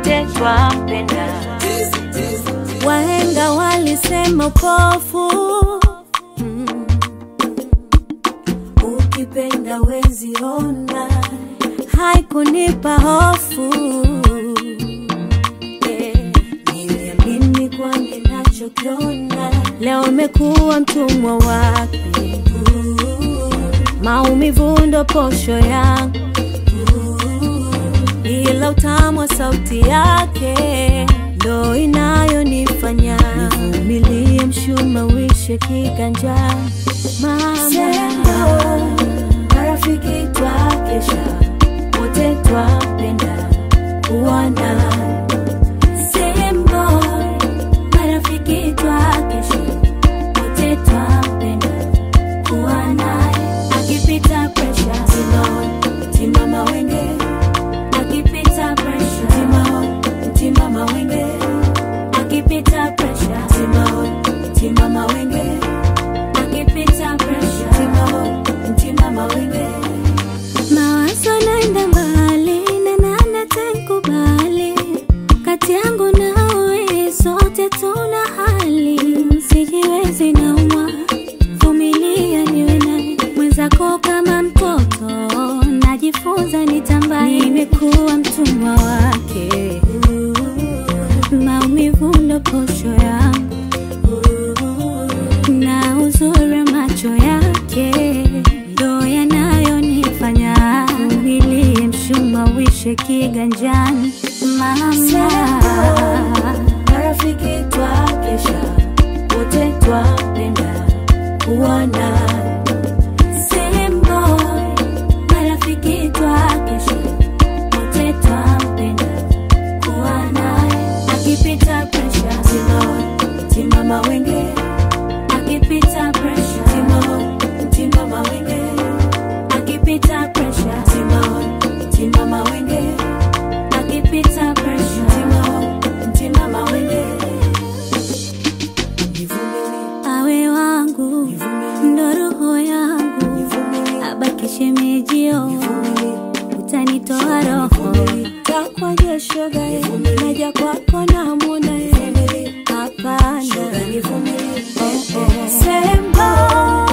wote twampenda. Wahenga walisema upofu mm. Ukipenda wezi ona, haikunipa hofu yeah. Niliamini kwa ninachokiona, leo imekuwa mtumwa wake. Maumivu ndo posho yangu, ila utamu wa sauti yake ndo inayonifanya nivumilie mshumawishe kiganjani. Mama, marafiki twakesha, wote twapenda kuwa naye. Sembo, marafiki twakesha, wote twapenda kuwa naye. Akipita presha, timama, timama wenge akipita pressure timao timama wenge akipita pressure timao timama wenge akipita pressure timao timama wenge mawazo naenda mbali na nane tenkubali kati yangu nawe sote tuna hali sijiwezi naumwa vumilia niwe naye mwenzako kama mtoto najifunza nitamba nimekuwa mtumwa wake maumivu ndo posho yangu na uzuri wa macho yake ndo yanayonifanya umilie mshumawishe kiganjani mama marafiki twakesha wote twapenda kuwa naye Sembo, marafiki twakesha, wote twampenda kuwa naye. Akipita pressure, timama, timama wenge. Akipita pressure, timama, timama wenge. Akipita pressure, timama, timama wenge. Akipita pressure, timama, timama wenge. Nivumilie, awe wangu ndo roho yangu abaki shemejio utanitoa roho takwa jesho gae naja kwako na muna hapana sembo